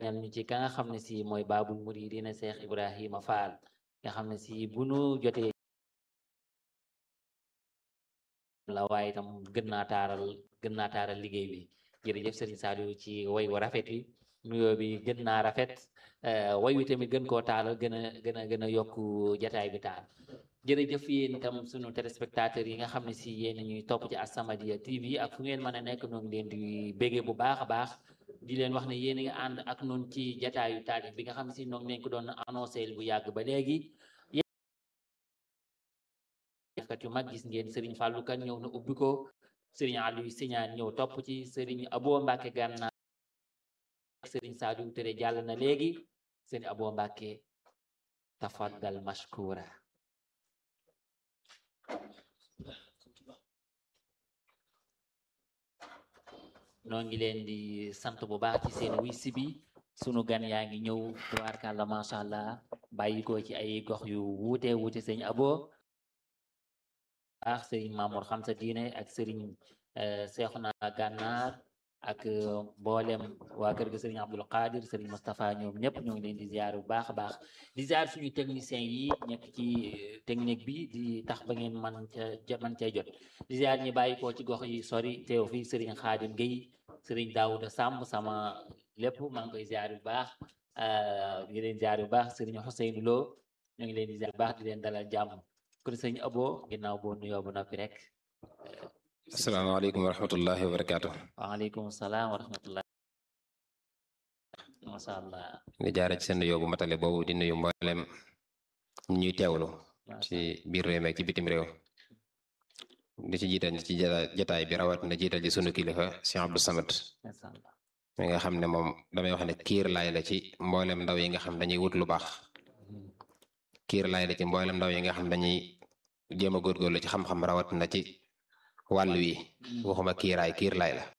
ñan ñu ci ka nga xam ne si mooy baabul muridina Cheikh Ibrahima Fall nga xam ne si bu nu jotee la waaye itam gën naa taaral gën naa taaral liggéey bi jërëjëf Serigne Saliou ci way wa rafet wi nuyoo bi gën naa rafet way wi tamit gën koo taalal gën a gën a gën a yokk jataay bi taal jërëjëf yéen itam sunu téléspectateurs yi nga xam ne si yéen ñuy topp ci As-Samadiyya TV ak fu ngeen mën a nekk ñoo ngi leen di béggee bu baax a baax di leen wax ne yéen a ngi ànd ak nun ci jataayu taalif bi nga xam ne si ñoo ngi leen ko doon annoncé bu yàgg ba léegi kat yu mag gis ngeen Serigne Fallou Kane ñëw na ubbi ko Serigne Aliou Signane ñëw topp ci Serigne Abo Mbacke Gànnaar Serigne Saliou Tere jàll na léegi Serigne Abo Mbacke tafaddal mashkura noo ngi leen di sant bu baax ci seen wisi bi sunu gan yaa ngi ñëw tubaarkàlla macha allah bàyyi ko ci ay gox yu wuute wuute Serigne Abo baax sëriñ Mamour xam sa diine ak sëriñ Seexuna Gànnaar ak mboolem waa kër ga sëriñ Abdul Qadir sëriñ Moustapha ñoom ñëpp ñoo ngi leen di ziar bu baax a baax di ziar suñu technicien yi nekk ci technique bi di tax ba ngeen man ca man cay jot di ziar ñi bàyyi ko ci gox yi sori teew fii sëriñ Xaadim Guèye sëriñ Daouda Samb sama lépp maa ngi koy ziar bu baax di leen ziar bu baax sëriñ Ousseynou Lo ñoo ngi leen di ziar bu baax di leen dalal jàmm kon sëñ Abo ginnaaw boo nuyoo ba noppi rek. asalaamaaleykum wa rahmatullahi wa barakaatu. waaleykum salaam wa rahmatullah. macha allah. di jaare ci seen nuyoo bu matale boobu di nuyu mboolem ñuy teewlu. ci biir réew mi ak ci bitim réew. di ci jiital ci jataay bi rawat na jiital ci sunu kilifa Cheikh Abdou Samad. mi nga xam ne moom damay wax ne kiir laay la ci mboolem ndaw yi nga xam dañuy wut lu baax. kiir laay la ci mboolem ndaw yi nga xam dañuy jéem a góorgóorlu ci xam-xam rawat na ci wàll wi waxuma kiiraay kiir laay la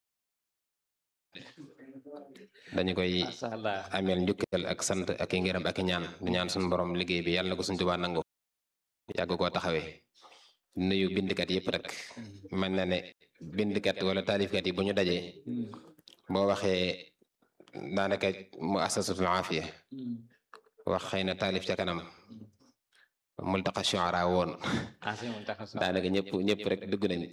dañu koy ameel njukkal ak sant ak i ngërëm ak i ñaan di ñaan suñu borom liggéey bi yàlla na ko suñ Tuubaa nangu yàgg koo taxawee nuyu bindkat yëpp rek mel na ne bindkat wala taalifkat yi bu ñu dajee boo waxee daanaka mu asasatul aafiya wax xëy na taalif ca kanam multaqa shuara woon daanaka ñëpp ñëpp rek dugg nañ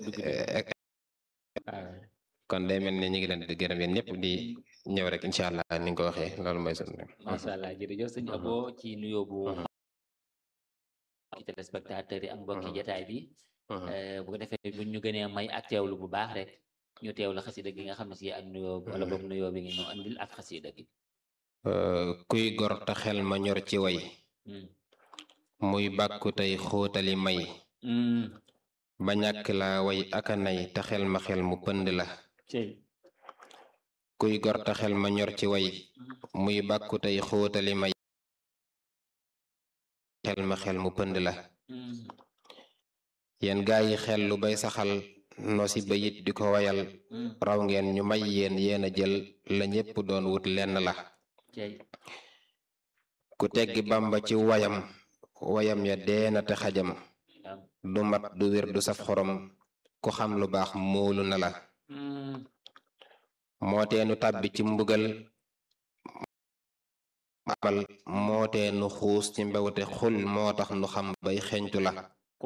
kon day mel ni ñu ngi leen di gërëm yéen ñëpp di ñëw rek incha allah ni nga ko waxee loolu mooy sunu macha allah jërëjëf sëñ Abo ci nuyoo bu ci téléspectateurs yi ak mbokki jataay bi bu ko defee bu ñu gënee may ak teewlu bu baax rek ñu teewlu xasida gi nga xam ne si ak nuyoo wala boog nuyoo bi nga ñu andil ak xasida gi kuy gor te xel ma ñor ci way muy bàkku tey xóotali may ba ñàkk laa way aka nay te xel ma xel mu pënd la kuy gor te xel ma ñor ci way muy bàkku tey xóotali may xel ma xel mu pënd la yéen gaa yi xel lu bay saxal nosi bayit di ko wayal raw ngeen ñu may yéen yéen a jël la ñépp doon wut lenn la ku teggi bamba ci wayam wayam ya deena te xajam du mat du wér du saf xorom ku xam lu baax moolu na la moo teenu tàbbi ci mbugal abal moo teenu xuus ci mbewte xul moo tax nu xam bay xeñtu la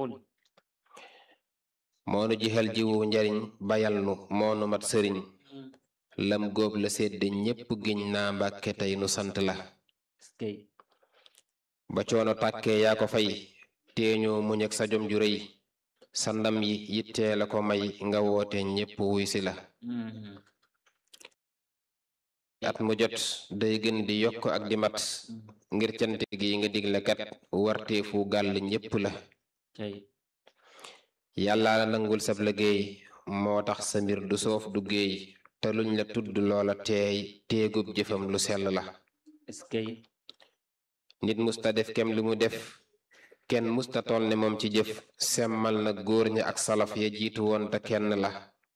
moonu jixal jiwu njariñ bayal nu moonu mat sëriñ lam góob la sedd ñépp giñ naa mbàkke tey nu sant la ba coono tàkkee yaa ko fay teeñoo muñ ak sa jom ju rëy sa ndam yi yittee la ko may nga woote ñépp wuy si la at mu jot day gën di yokk ak di mat ngir cant gi nga digle kat warteefu gàll ñépp la yàlla la nangul sab liggéey moo tax sa mbir du soof du géey te luñ la tudd loola teey teegub jëfam lu sell la nit musta def kem li mu def kenn musta toll ne moom ci jëf semmal na góor ña ak salaf ya jiitu woon te kenn la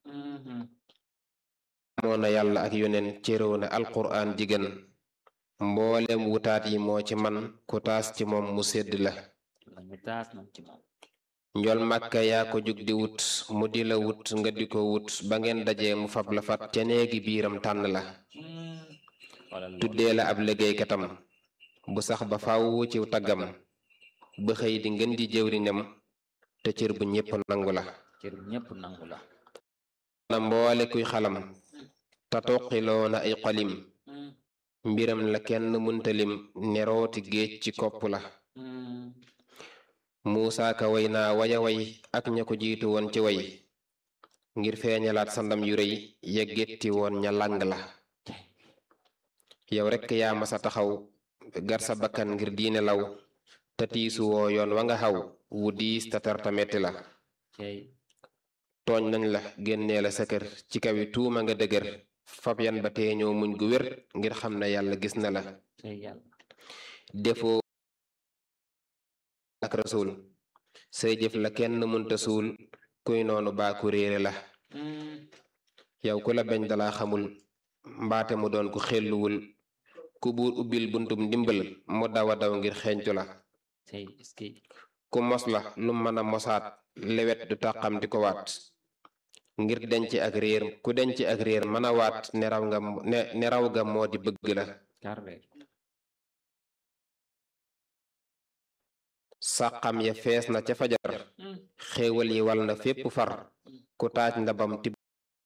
moo na yàlla ak yoneen cëréw na alquraan jigéen mboolem wutaat yi moo ci man ku taas ci moom mu sedd la njol màkka yaa ko jug di wut mu di la wut nga di ko wut ba ngeen dajee mu fab la fat ca néegi biiram tànn la tuddee la ab liggéeykatam bu sax ba faaw ci taggam ba xëy di ngeen di jëwriñam te cër bu ñépp nangu la cër bu ñépp nangu la na mboole kuy xalam te toqiloo na ay xolim mbiram la kenn muntalim nerooti géej ci kopp la muusaa ka way naa waya way ak ña ko jiitu woon ci way ngir feeñalaat sa ndam yu rëy yeggetti woon ña làng la yow rekk yaa masa taxaw gar sa bakkan ngir diine law te tiisu woo yoon wa nga xaw wu diis te tar ta metti la tooñ nañ la génnee la sa kër ci kawi tuuma nga dëgër fab yan ba teeñoo muñ gu wér ngir xam ne yàlla gis na la defoo ak rasul say jëf la kenn munta suul kuy noonu baaku réere la yow ku la beñ dalaa xamul mbaate mu doon ku xelluwul ku buur ubbil buntum ndimbal mu dawa daw ngir xeeñtu la ku mos la lu mën a mosaat lewet du tàqam di ko waat ngir denc ak réer ku denc ak réer mën a waat neraw nga neraw ga moo di bëgg la sàqam ya fees na ca fajar xéewal yi wal na fépp far ku taaj ndabam tib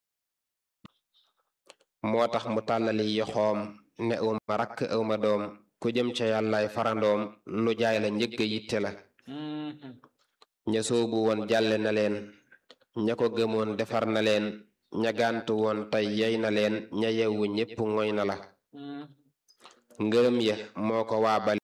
moo tax mu tàllali yoxoom ne awma rakk awma doom ku jëm ca yàllaay farandoom lu jaay la njëgg yitte la ña soobu woon jàlle na leen ña ko gëmoon defar na leen ña gàntu woon tey yey na leen ña yewwu ñépp ngoy na la ngërëm ya moo ko waabale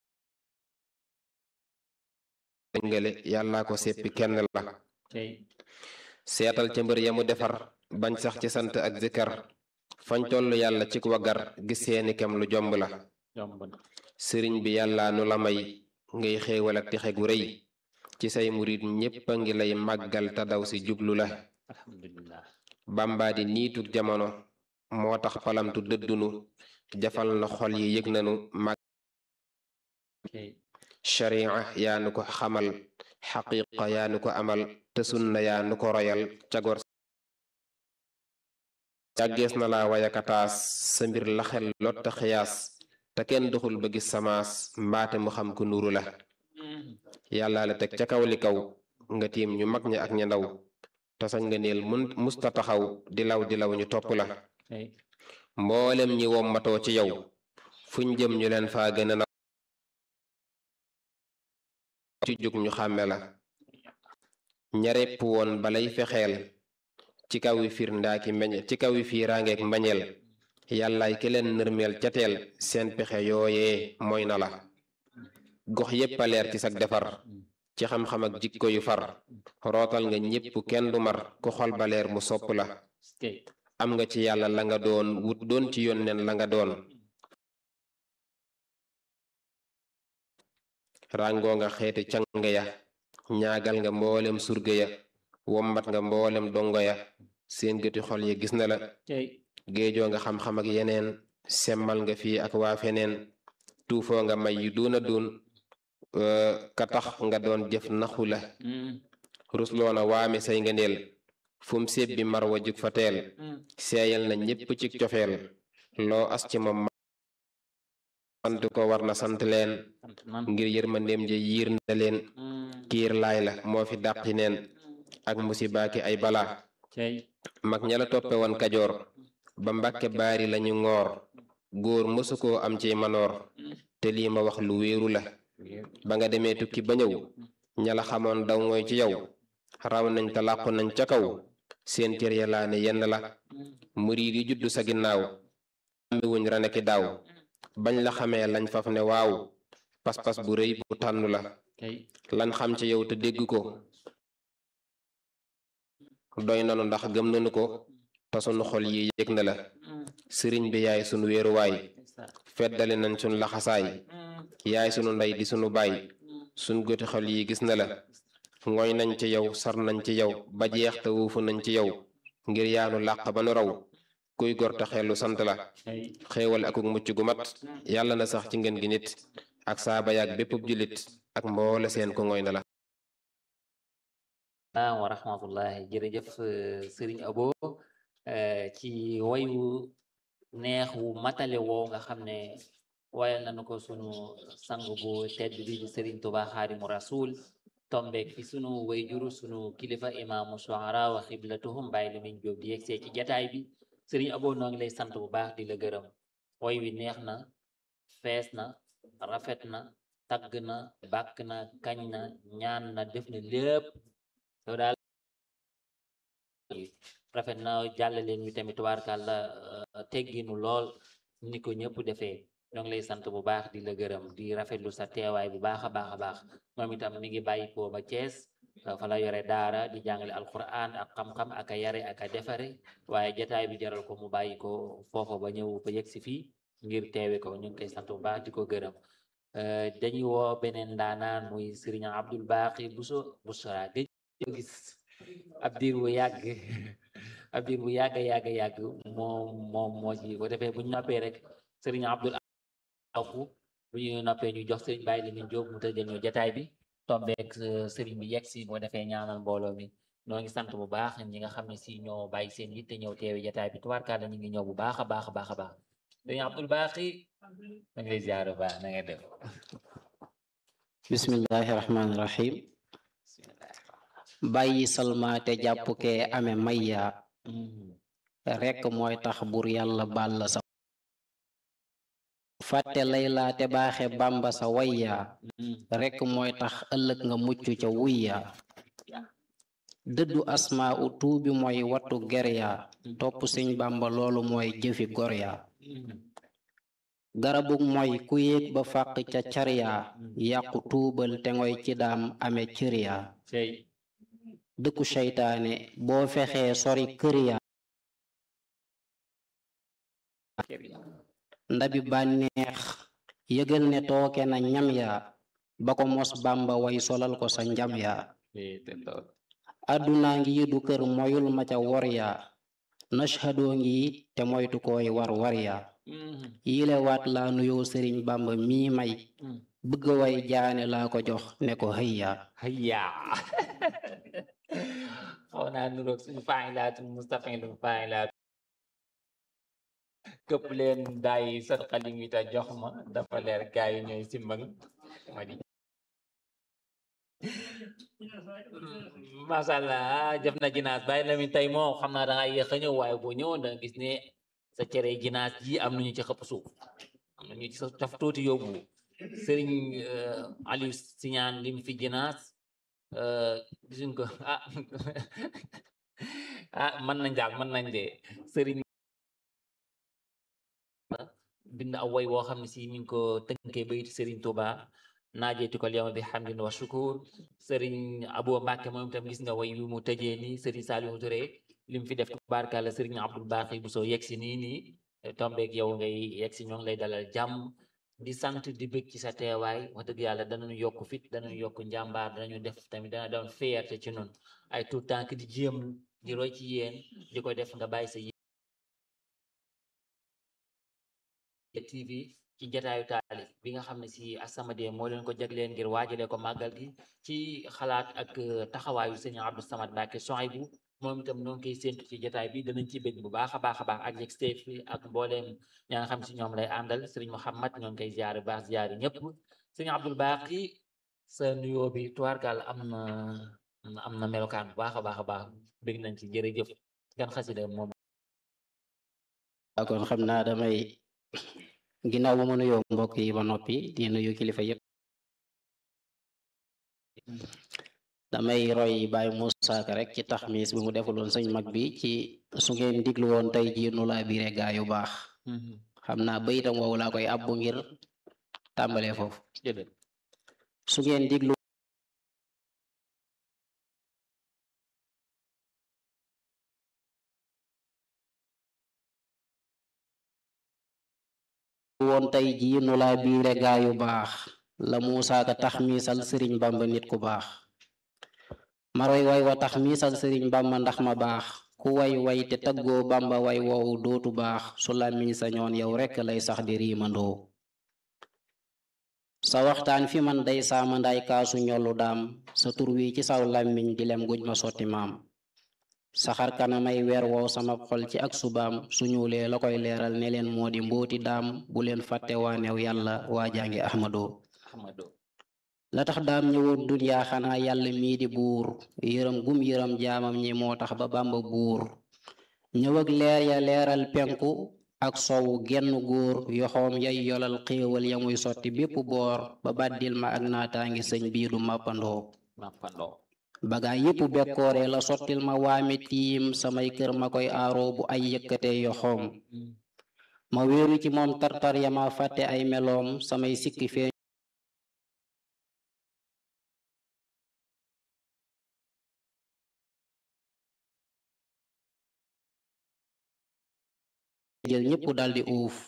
ngale yàllaa ko seppi kenn la seetal ca mbër ya mu defar bañ sax ci sant ak zikar fañ toll yàlla ci wagar gis seeni kem lu jomb la sëriñ bi yàlla nu la may ngay xéewal ak texe gu rëy ci say murit ñépp a ngi lay màggal te daw si jublu la bàmbaa di niitug jamono moo tax palamtu dëddunu jafal na xol yi yëg nanu màgg sharia yaa nu ko xamal xaqiqa yaa nu ko amal te sunna yaa nu ko royal cagor jàggees na la wayakataas sa mbir la xel lotta xiyaas te kenn doxul ba gis samaas mbaate mu xam ku nuru la yàlla la teg ca kaw li kaw nga tiim ñu mag ña ak ña ndaw te sañ nga neel mun musta taxaw di law di law ñu topp la mboolem ñi wommatoo ci yow fuñ jëm ñu leen faa gën a ci jug ñu xàmme la ñarepp woon balay fexeel ci kaw wi fiir ndaaki meñ ci kaw wi fiiraangeek mbañeel yàllaay ki leen nërmeel ca teel seen pexe yooyee mooy na la gox yépp a leer ci sag defar ci xam-xam ak jikko yu far rootal nga ñépp kenn du mar ku xol ba leer mu sopp la am nga ci yàlla la nga doon wut doon ci yónneen la nga doon ràngoo nga xeeti càng ya ñaagal nga mboolem surga ya wombat nga mboolem dongo ya seen gëti xol ya gis na la géejoo nga xam-xam ak yeneen semmal nga fii ak waa feneen tuufoo nga may yu duuna duun ka tax nga doon jëf naxu la rusloona waame say nga neel fum sébbi mar wa jug fa teel seeyal na ñépp ci cofeel loo as ci moom sant ko war na sant leen ngir yërmandeem ja yiir na leen kiir laay la moo fi dàqi neen ak musibaaki ay balaa mag ña la toppe woon kajoor ba mbàkke baari lañu ngoor góor mësu koo am ci manoor te lii ma wax lu wéeru la ba nga demee tukki ba ñëw ña la xamoon daw ngooy ci yow raw nañ te làqu nañ ca kaw seen cër ya laa ne yenn la murid yi juddu sa ginnaaw ambi wuñ rane ki daaw bañ la xamee lañ faf ne waaw pas-pas bu rëy bu tànnu la lan xam ci yow te dégg ko doy nanu ndax gëm nanu ko te sunu xol yi yëg na la sëriñ bi yaay sunu wéeruwaay feddali nañ sunu laxasaay yaay sunu ndey di sunu baay sunu goti xol yi gis na la ngooy nañ ci yow sar nañ ci yow ba jeex te wuufu nañ ci yow ngir yaanu làq ba nu raw kuy gor te xelu sant la xéewal akuk mucc gu mat yàlla na sax ci ngeen gi nit ak saaba yaak bépp jullit ak mboole seen ko ngooy na la salaam wa rahmatullahi jërëjëf sëriñ abo ci wayu neex wu matale woo nga xam ne wayal nañu ko sunu sang bu tedd bi di Serigne Touba Xaadimu Rasul tombeek fi sunu wayjuru sunu kilifa imaamu shuara wa xiblatuhum bàyyi la min jóob di yegsee ci jataay bi Serigne Abo noo ngi lay sant bu baax di la gërëm woy wi neex na fees na rafet na tagg na bàkk na kañ na ñaan na def na lépp yow daal rafet na jàllaleen wi tamit tubaarkàlla tegginu lool ni ko ñëpp defee ñoo ngi lay sant bu baax di la gërëm di rafetlu sa teewaay bu baax a baax a baax moom itam mi ngi bàyyi ko ba Cees fa la yore daara di jàngale alquran ak xam-xam ak a yare ak a defare waaye jataay bi jaral ko mu bàyyi ko foofu ba ñëw ba yegg si fii ngir teewe ko ñu ngi koy sant bu baax di ko gërëm dañuy woo beneen ndaanaan muy Serigne Abdul Baqi Buso Busra gëj ko gis ab diir bu yàgg ab diir bu yàgg yàgg yàgg moom moom moo ci bu defee bu ñu noppee rek Serigne Abdul Afu bu ñu noppee ñu jox Serigne Baye Lamine Diop mu tëjal ñu jataay bi tombeek Serigne bi yegg si boo defee ñaanal mbooloo mi noo ngi sant bu baax ñi nga xam ne si ñoo bàyyi seen yitte ñëw teewe jataay bi tubaarkàlla ñu ngi ñëw bu baax a baax a baax a baax Serigne Abdul Baqi na nga lay ziar baax na nga def bismillahi rahmaani rahim bàyyi salmaate jàpp kee ame mayya rekk mooy tax bur yàlla baal la sa fàtte laylaate baaxe bàmba sa wayya rekk mooy tax ëllëg nga mucc ca wuyya dëddu asmaa u tuubi mooy wattu gerya topp siñ bàmba loolu mooy jëfi gorya garabug mooy ku yéeg ba fàq ca carya yàqu tuubal te ngoy ci daam ame cërya dëkku seytaane boo fexee sori kërya ndabi bànneex yëgal ne tooke na ñam ya ba ko mos bàmba way solal ko sa njam ya àdduna ngi du kër moyul ma ca wor ya nashhadoo ngi te moytu koy war war ya yile waat laa nuyoo sëriñ bàmba mii may bëgg way jaane laa ko jox ne ko hëyya hëyya xaw naa nuroog suñu faa'ilaatu mustafiilu faa'ilaatu këpp leen daay sat xalim wi ta jox ma dafa leer gaay yi ñooy simbang ma di masha Allah jëf na ginaas bàyyi la mi tey moo xam naa danga yéex a ñëw waaye boo ñëwoon danga gis ne sa cere ginaas ji am nañu ci xëpp suuf am nañu ci sa taf tuuti yóbbu sëriñ Aliou Siñaan lim fi ginaas gisuñ ko ah ah mën nañ daal mën nañ de sëriñ bind aw way woo xam ne si mi ngi ko tënkee bayit sëriñ Tuuba naajeeti ko yawma bi hamdin wa shukur sëriñ Abo Mbàkke moom itam gis nga way wi mu tëjee nii sëriñ Saliou Touré lim fi def tubaarkàlla sëriñ Abdul Baqi bu soo yegg si nii nii tombeeg yow ngay yegg si ñoo ngi lay dalal jàmm di sant di bëgg ci sa teewaay wax dëgg yàlla danañu yokk fit danañu yokk njàmbaar danañu def tamit dana doon fierté ci nun ay tout tànk di jéem di roy ci yéen di ko def nga bàyyi sa TV ci jataayu taalif bi nga xam ne si As-Samadiyya moo leen ko jagleen ngir waajale ko màggal gi ci xalaat ak taxawaayu sëñ Abdou Samad Mbacke Souhaïbou moom itam noo ngi koy séntu ci jataay bi danañ ci bëgg bu baax a baax a baax ak yeg state fi ak mbooleem ñaa nga xam si ñoom lay àndal sëriñ Mouhamad ñoo ngi koy ziyaare baax ziyaare ñëpp sëñ Abdul Baqi sa nuyoo bi tuwaarkaal am na am na melokaan bu baax a baax a baax bëgg nañ ci jërëjëf gan xasida moom kon xam naa damay ginnaaw ba ma nuyoo mbokk yi ba noppi di nuyu kilifa yëpp damay roy Baye Moussa Ka rek ci taxmis bi mu defuloon sëñ mag bi ci su ngeen diglu woon tey jii nu laa biire gaa yu baax xam naa bayitam woowu laa koy abbu ngir tàmbalee foofu su ngeen diglu woon tey jii nu laa biire gaa yu baax la Moussa Ka taxmisal sëriñ Bamba nit ku baax maroy way wa tax miisal sëriñ bamba ndax ma baax ku way way te taggoo bamba way woowu dootu baax su làmmiñ sa ñoon yow rekk lay sax di riimandoo sa waxtaan fi man day saama nday kaasu ñollu daam sa tur wi ci saw làmmiñ di lem guj ma sotti maam saxar kanamay weer woow sama xol ci ak subaam su ñuulee la koy leeral ne leen moo di mbooti daam bu leen fàtte waaneew yàlla waa jàngi ahmadoo Ahmadou la tax daam ñëwoon duniyaa xanaa yàlla mii di buur yërëm gum yërëm jaamam ñi moo tax ba bàmba buur ñëw ak leer ya leeral penku ak sowu genn góor yoxoom yay yolal xéewal ya muy sotti bépp boor ba bàddil ma ak naataangi sëñ bii du màppandoo mappandoo bagaa yépp bekkoore la sottil ma waame tiim samay kër ma koy aaroo bu ay yëkkatee yoxoom ma wéeru ci moom tartar ya ma fàtte ay meloom samay sikki fee jël ñépp daldi uuf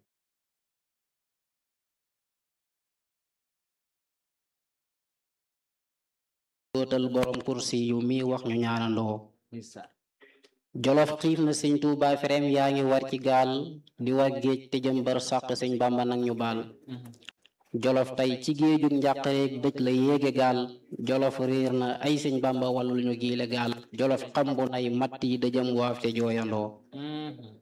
dootal borom kursi yu mi wax ñu ñaanandoo ndeysaan jolof xiif na sëñ tuuba ferem yaa ngi war ci gaal di war géej te jëm bar sàq sëñ bàmba nag ñu baal jolof tey ci géejug njàqareeg dëj la yéege gaal jolof réer na ay sëñ bàmba wallul ñu giile gaal jolof xambu nay matt yi dëjëm waaf te jooyandoo Mhm.